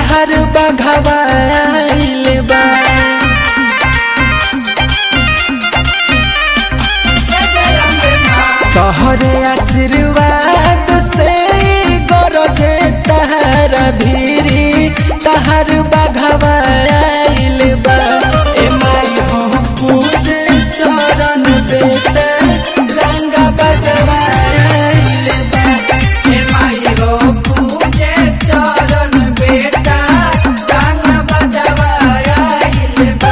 तहर बघवाइल बा तोहरे आशीर्वाद से गरजे तहर भीरी तहर बघवाइल बा ए माई हो पूजे चरण बेटा रंगा बजवाइल बा हे माई हो पूजे चरण बेटा गाना बजवाइल बा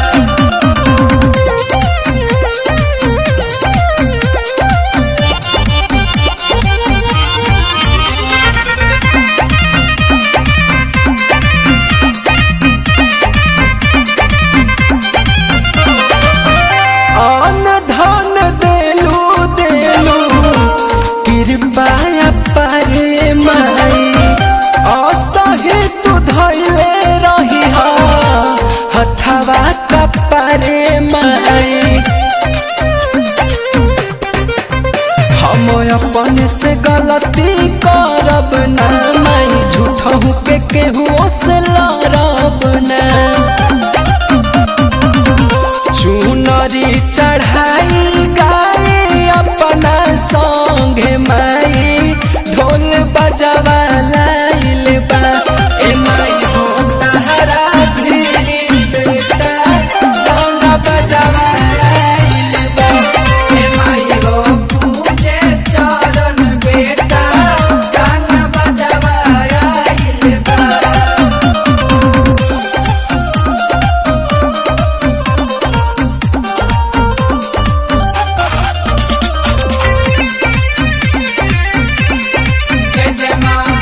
अन धन देलू देलू कृपा पारे माई असहे तू धैले रही हथवा कपारे माई हम अपन से गलती करब ना माई झूठहू के केहू से लड़ब ना चुनरी चढ़ाई गाए अपना संगे माई ढोल बजवा लाइल बा ए माई हो तहरा भिरी बेटा डोंगा बजवा लाइल बा हे माई हो पूजे चरण बेटा गाना बजवाइल बा जय जय माँ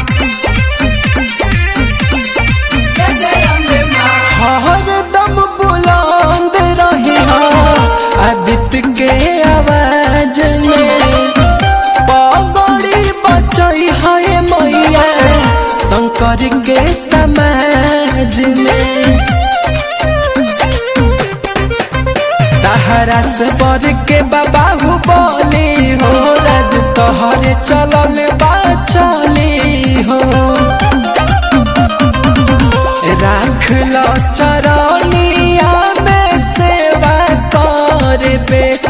जय जय अम्बे माँ हरदम बुलंद रही आदित्य के आवाज में पगड़ी बचई है मैया शंकर के समाज में तहरा से बर के बाबू बोली हो राज तोहरे चलल बा चली हो राख लो चरनिया में सेवा कर बेटा